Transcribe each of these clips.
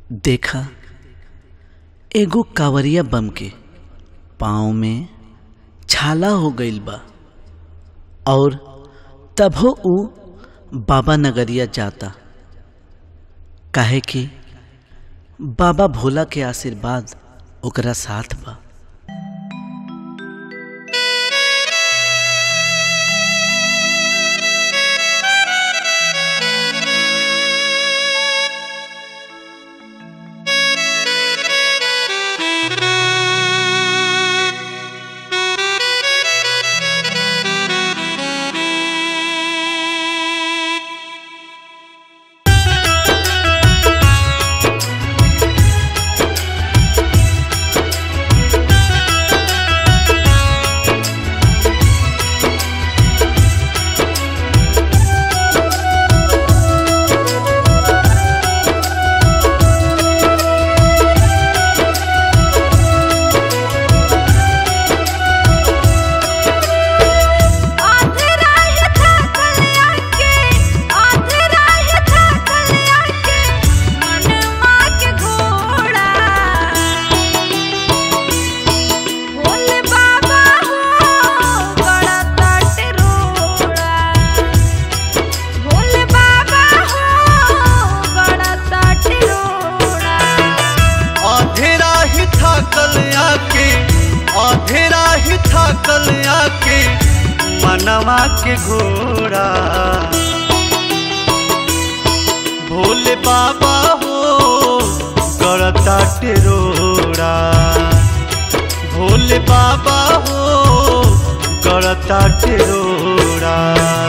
देखा एगो कांवरिया बम के पाँव में छाला हो गईल बा और तभो ऊ बाबा नगरिया जाता काहे कि बाबा भोला के आशीर्वाद ओकरा साथ बा अधेरा ही थकल आके मनवा के घोड़ा भोले बाबा हो गड़ता टेरोड़ा भोले बाबा हो गड़ता टेरोड़ा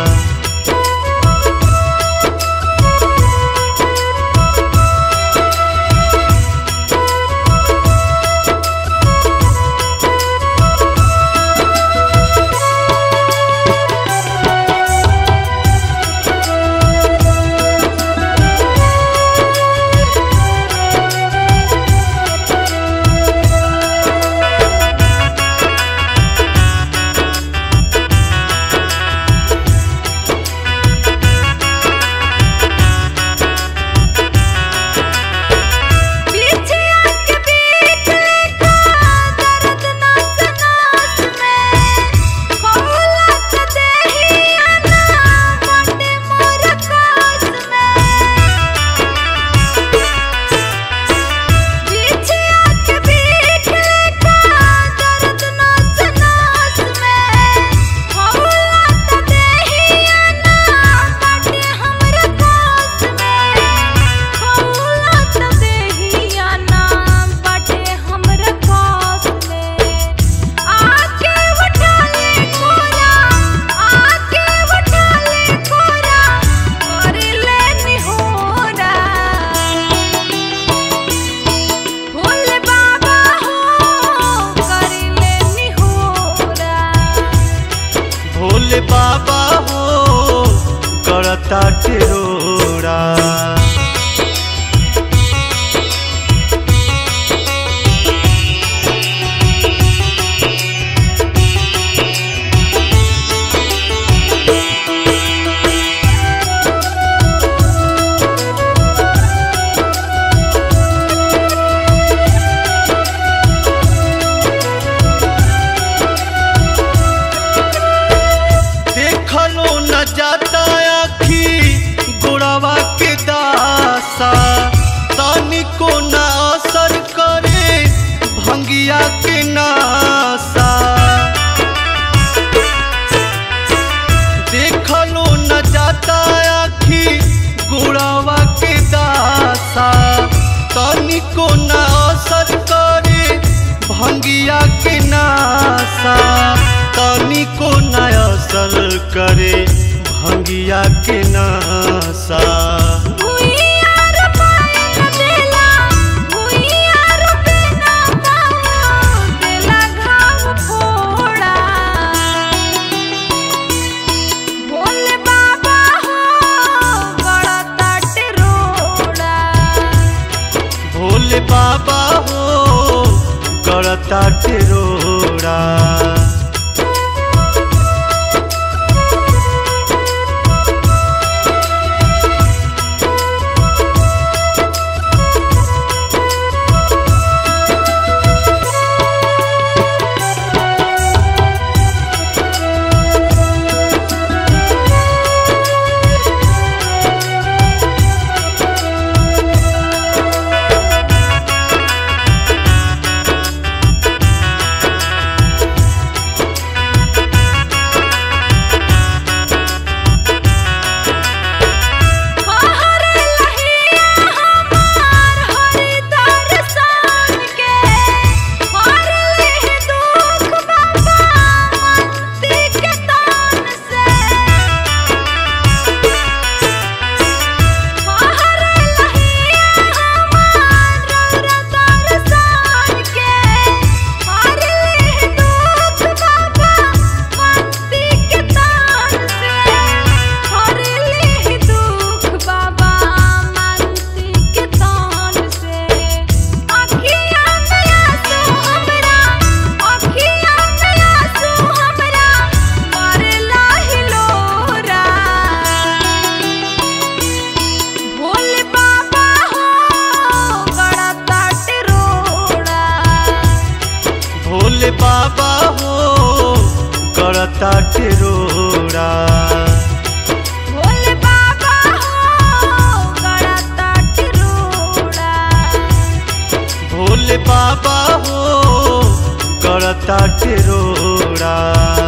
भोले बाबा हो करता टेरोड़ा देखलो न जाता आखी गोड़ावा के दासा तनिको न असर करे भंगिया के नासा देखलो न जाता आखी गोड़ावा के दासा तनिको न असर करे भंगिया के नासा तनिको न असर करे भंगिया के नासा भोले बाबा हो गड़ता टेरोड़ा बाबा हो करता टेरोड़ा भोले बाबा हो गड़ता टिरोड़ा भोले बाबा हो करता टेरोड़ा